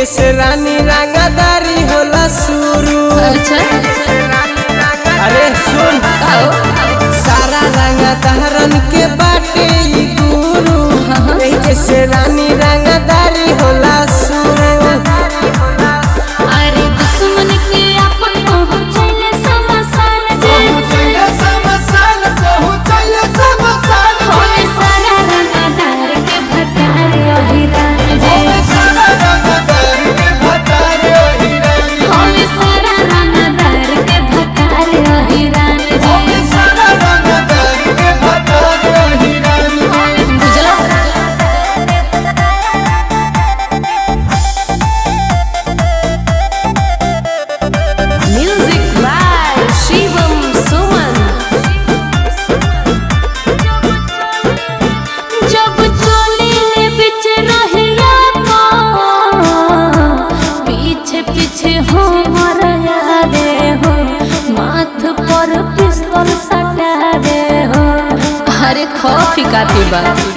से रानी रंगदारी होला शुरू अच्छा अरे सुन आओ सारा रंगदारन के बाटे ई गुरु एही से रानी रंगदारी होला शुरू अरे दुश्मन के अपन पहुंचले समसान जे होए सारा रंगदार के भतार अहिरान जे होए सारा रंगदार के भतार अहिरान जे बुझला म्यूजिक बाय शिवम सुमन जब चले बिच रहिया को पीछे पीछे हो मरया रे हो माथ पर पिस्तौल सटा रे हो अरे खौफी काफी बा